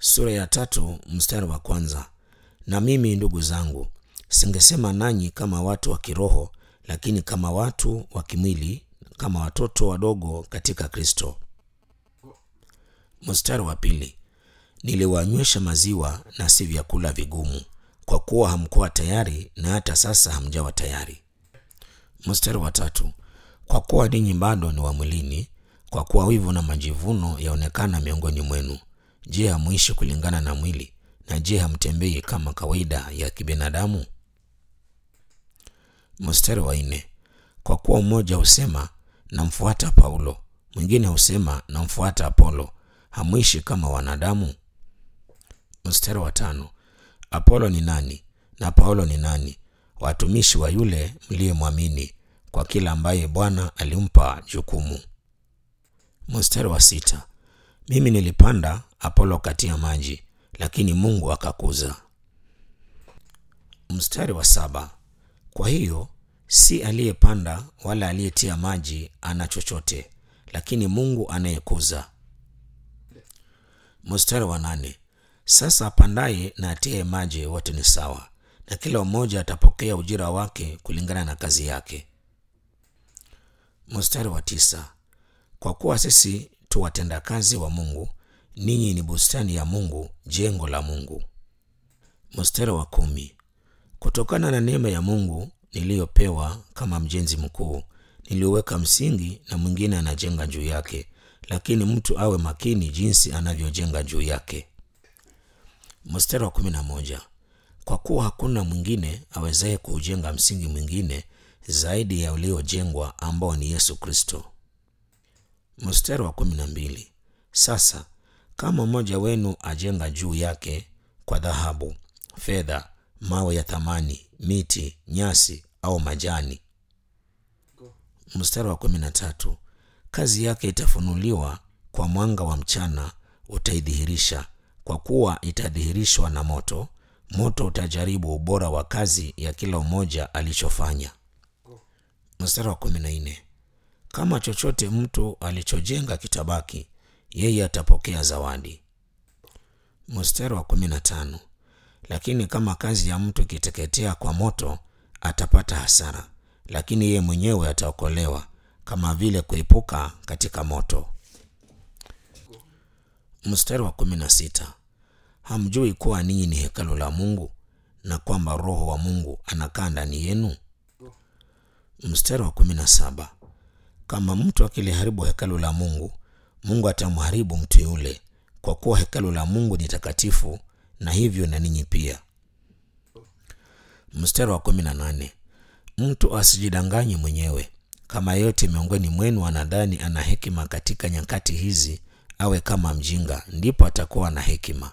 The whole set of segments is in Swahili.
sura ya tatu mstari wa kwanza. Na mimi ndugu zangu, singesema nanyi kama watu wa kiroho, lakini kama watu wa kimwili, kama watoto wadogo katika Kristo. Mstari wa pili, niliwanywesha maziwa na si vyakula vigumu, kwa kuwa hamkuwa tayari, na hata sasa hamjawa tayari. Mstari wa tatu, kwa kuwa ninyi bado ni wa mwilini, kwa kuwa wivu na majivuno yaonekana miongoni mwenu. Je, hamuishi kulingana na mwili? Na je, hamtembei kama kawaida ya kibinadamu? Mstari wa nne, kwa kuwa mmoja husema namfuata Paulo, mwingine husema namfuata Apolo, hamuishi kama wanadamu? Mstari wa tano, Apolo ni nani na Paulo ni nani? Watumishi wa yule mliyemwamini, kwa kila ambaye Bwana alimpa jukumu. Mstari wa sita, mimi nilipanda, Apolo katia maji, lakini Mungu akakuza. Mstari wa saba, kwa hiyo si aliyepanda wala aliyetia maji ana chochote, lakini Mungu anayekuza. Mstari wa nane, sasa apandaye na atiye maji wote ni sawa, na kila mmoja atapokea ujira wake kulingana na kazi yake. Mstari wa tisa, kwa kuwa sisi tu watendakazi wa Mungu, ninyi ni bustani ya Mungu, jengo la Mungu. Mstari wa kumi, kutokana na neema ya Mungu niliyopewa kama mjenzi mkuu, niliweka msingi na mwingine anajenga juu yake, lakini mtu awe makini jinsi anavyojenga juu yake. Mstari wa kumi na moja, kwa kuwa hakuna mwingine awezaye kuujenga msingi mwingine zaidi ya uliojengwa ambao ni Yesu Kristo. Mstari wa kumi na mbili, sasa kama mmoja wenu ajenga juu yake kwa dhahabu, fedha, mawe ya thamani, miti, nyasi au majani. Mstari wa kumi na tatu, kazi yake itafunuliwa kwa mwanga wa mchana utaidhihirisha, kwa kuwa itadhihirishwa na moto. Moto utajaribu ubora wa kazi ya kila mmoja alichofanya. Mstari wa kumi na nne, kama chochote mtu alichojenga kitabaki, yeye atapokea zawadi. Mstari wa kumi na tano, lakini kama kazi ya mtu ikiteketea kwa moto, atapata hasara, lakini yeye mwenyewe ataokolewa, kama vile kuepuka katika moto. Mstari wa kumi na sita, hamjui kuwa ninyi ni hekalu la Mungu na kwamba Roho wa Mungu anakaa ndani yenu? Mstari wa kumi na saba, kama mtu akiliharibu hekalu la Mungu, Mungu atamharibu mtu yule, kwa kuwa hekalu la Mungu ni takatifu, na hivyo na ninyi pia. Mstari wa kumi na nane, mtu asijidanganye mwenyewe. Kama yeyote miongoni mwenu anadhani ana hekima katika nyakati hizi, awe kama mjinga, ndipo atakuwa na hekima.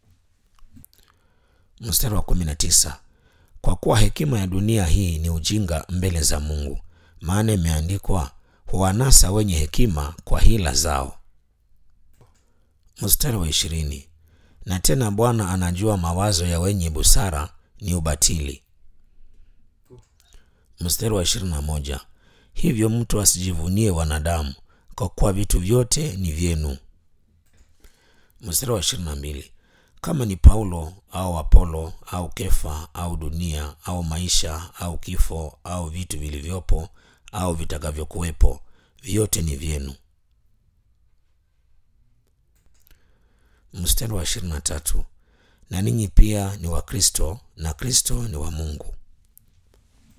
Mstari wa kumi na tisa, kwa kuwa hekima ya dunia hii ni ujinga mbele za Mungu, maana imeandikwa, huwanasa wenye hekima kwa hila zao. Mstari wa ishirini, na tena Bwana anajua mawazo ya wenye busara ni ubatili. Mstari wa ishirini na moja, hivyo mtu asijivunie wanadamu, kwa kuwa vitu vyote ni vyenu. Mstari wa ishirini na mbili, kama ni Paulo au Apolo au Kefa au dunia au maisha au kifo au vitu vilivyopo au vitakavyokuwepo, vyote ni vyenu. Mstari wa ishirini na tatu, na ninyi pia ni wa Kristo na Kristo ni wa Mungu.